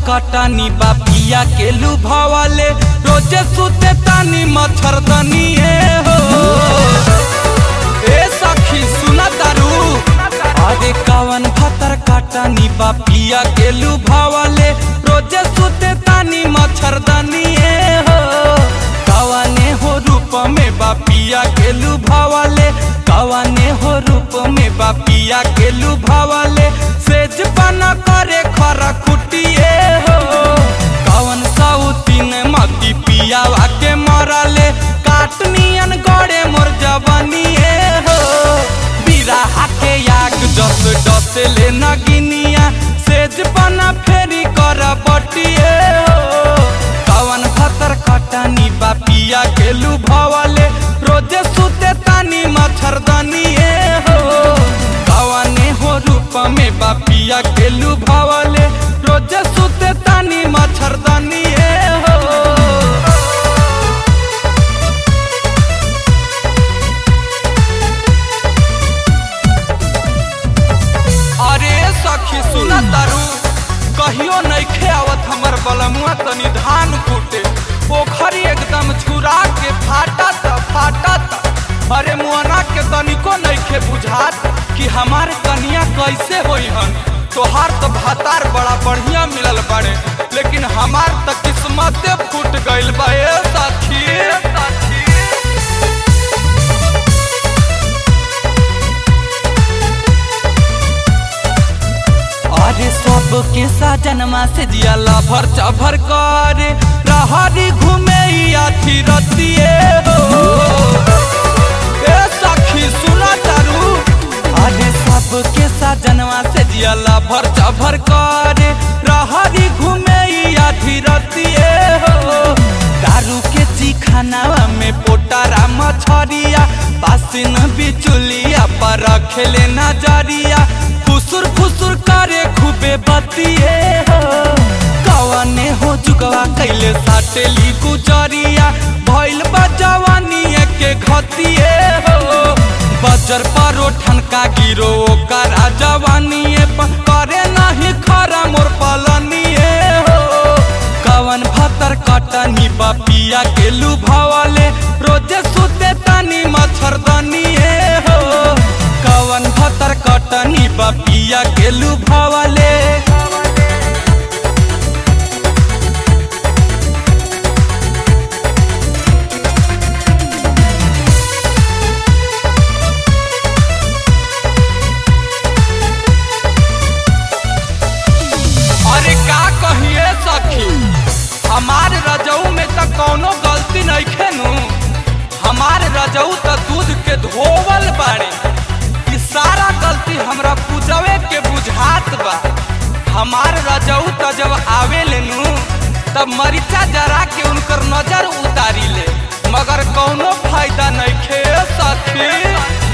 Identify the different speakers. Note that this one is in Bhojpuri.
Speaker 1: कटानी बापिया के लुभावाले रोजे सुते तानी मच्छरदनी हो ए सखी सुना तारू अरे कावन भतर कटानी बापिया के लुभावाले रोजे सुते तानी मच्छरदनी हो कवाने हो रूप में बापिया के लुभावाले कवाने हो रूप में बापिया के लुभावाले सेज पाना करे खरा कुटिए हो कवन साउतीन मती पियावा के मरले काटनियन गड़े मोर जवानिए हो बिराहा के याग जस डसे ले नगिनिया सेज पाना फेरी कर बटिए हो कवन खतर कटानी बापिया के लुभावाले रोजे सुते तानी मच्छरदानी हो कवने हो रूप में बापिया के लुभावाले रोजे सुते तानी मच्छरदानी हो अरे सखी सुना तारू कहियो नइखे आवत हमर बलमुआ तनी धान कूटे पोखरी एकदम छुरा के फाटा त फाटा त अरे मुअना के तनिको नइखे बुझात कि हमार कनिया कैसे होई हन तोहार तो भातार बड़ा बढ़िया मिलल बाड़े लेकिन हमार त किस्मते फूट गइल बा ए सखी ए सखी अरे सबके साजनमा से जिया लभर चभर करे रहरी घूमे अथी रतिए हो ए सखी सुना तारू अरे सबके साजनवा से जिया लभर चभर करे रहरी घूमे अथी रतिए हो दारू के चिखानावा में पोटारा मछरिया पासिन बिचुलिया पर रखेले नजरिया फुसुर फुसुर करे खूबे बतिए हो कवने हो जुगवा कैले साटेली गुजरिया भइल बा जवानी के घतिए हो बजर परो ठनका गिरो ओकरा जवानी करे नहीं खरा मोर पलनिए हो कवन भतर कटनी बपिया के लुभावाले रोजे सुते तानी मच्छरदनी हो कवन भतर कटनी बपिया के लुभावाले अरे का कहिए सखी हमार रजऊ में त कौनो गलती नहीं खेनू हमार रजऊ त दूध के धोवल बाड़े ई सारा गलती हमरा पूजवे के बुझात बा हमार रजऊ त जब आवे लेनू तब मरीचा जरा के उनकर नजर उतारी ले मगर कौनो फायदा नहीं खे सखी